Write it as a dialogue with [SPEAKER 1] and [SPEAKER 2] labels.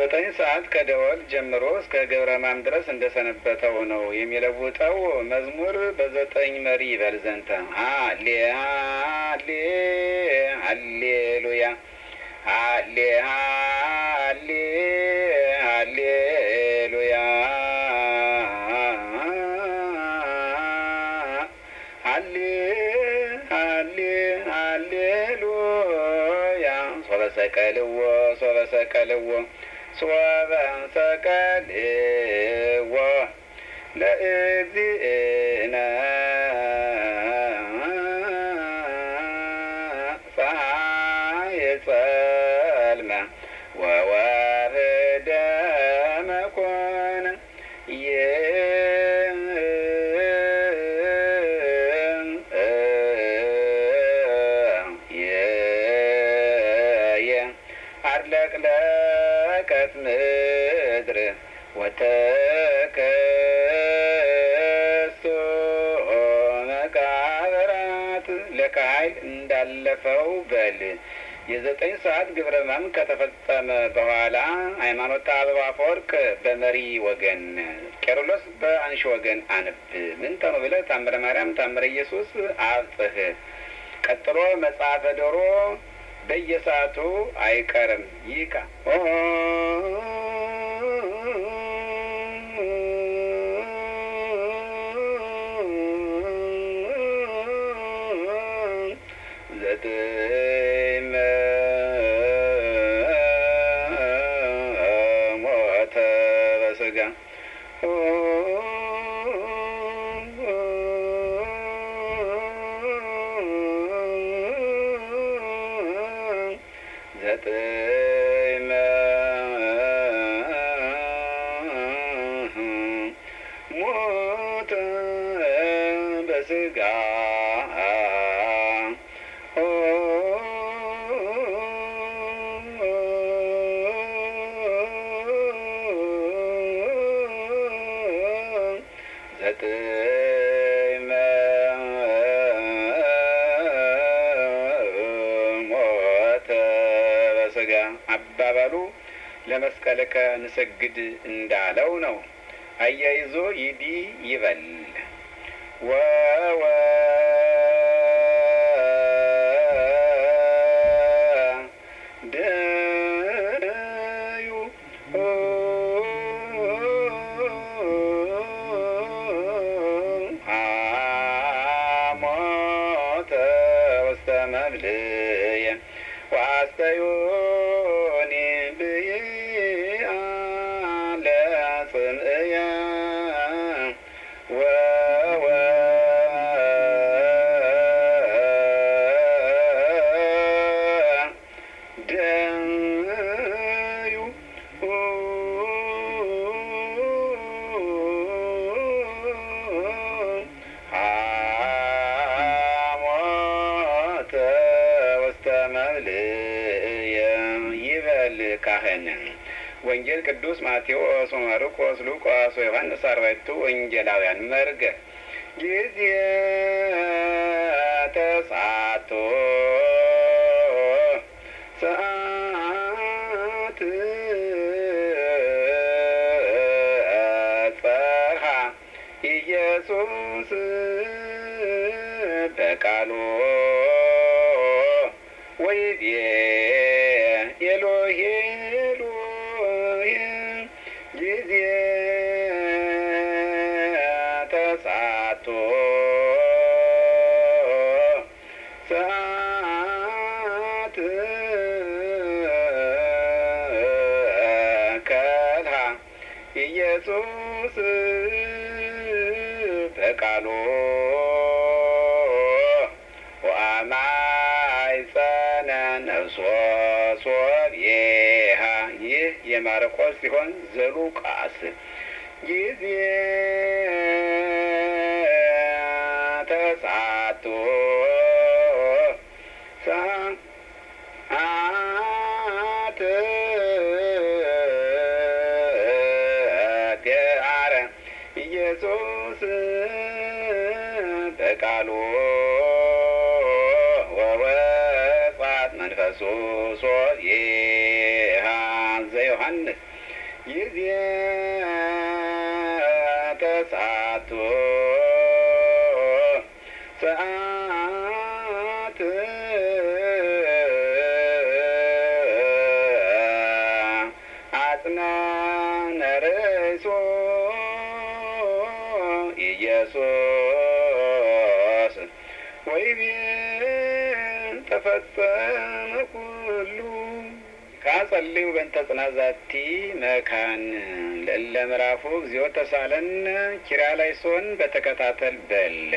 [SPEAKER 1] ዘጠኝ ሰዓት ከደወል ጀምሮ እስከ ገብረ ማም ድረስ እንደሰነበተው ነው የሚለውጠው መዝሙር በዘጠኝ መሪ ይበል ዘንተ ሀሌ ሀሌ ሀሌሉያ ሀሌ ሀሌ ሀሌሉያ ሀሌ ሀሌ ሀሌሉያ ሶበ ሰቀልዎ ሶበ ሰቀልዎ ሶበ ሰቀልዎ ለእግዚእነ ፀሐይ ጸልመ ወወርደ መኮነ አድለቅለቀት ምድር ወተከሶ መቃብራት ለካይል እንዳለፈው በል የዘጠኝ ሰዓት ግብረ ሕማም ከተፈጸመ በኋላ ሃይማኖተ አበባ አፈወርቅ በመሪ ወገን፣ ቄርሎስ በአንሺ ወገን አንብ ምን ተኑ ብለህ ታምረ ማርያም ታምረ ኢየሱስ አብጽህ። ቀጥሎ መጽሐፈ ዶሮ በየሰዓቱ አይቀርም ይካ ዘጠኝ ሞተ በስጋ ዘጠኝ ሞተ በስጋ ዘጠኝ ሞተ በስጋ አባባሉ ለመስቀልከ ንሰግድ እንዳለው ነው። አያይዞ ይዲ ይበል ወወ ደዩ ሐሞተ ውስተ መብልየ ዋስተዮኒ ብይአ ለጽምእየ ወወ ደዩ ሐሞተ ውስተ መብልየ ይበል ካህን ወንጌል ቅዱስ ማቴዎስ ወማርቆስ ሉቃስ ወዮሐንስ አርባዕቱ ወንጌላውያን መርገ ጊዜ ተሳቶ ሰዓት ጸርሃ ኢየሱስ በቃሉ ወይቤ ኤሎሄ ኤሎሄ ጊዜ ተሳቶ ሰዓት ከልሃ ኢየሱስ በቃሉ ወአማይጸነ ነፍሶ ሶብየሃ ይህ የማርቆስ ሲሆን ዘሉቃስ ጊዜ ተሳቶ ሰዓት ገአረ ኢየሱስ በቃሉ ወወጻት መንፈሱ ሶብየሃ ዘዮሐንስ ጊዜ ተሳቶ ሰዓት አጽናነ ርእሶ ኢየሱስ ወይቤን ተፈጸመ ኩሉ ካጸልዩ በእንተ ጽናዛቲ መካን ለእለ ምዕራፉ እግዚኦ ተሳለን ኪርያላይሶን በተከታተል በል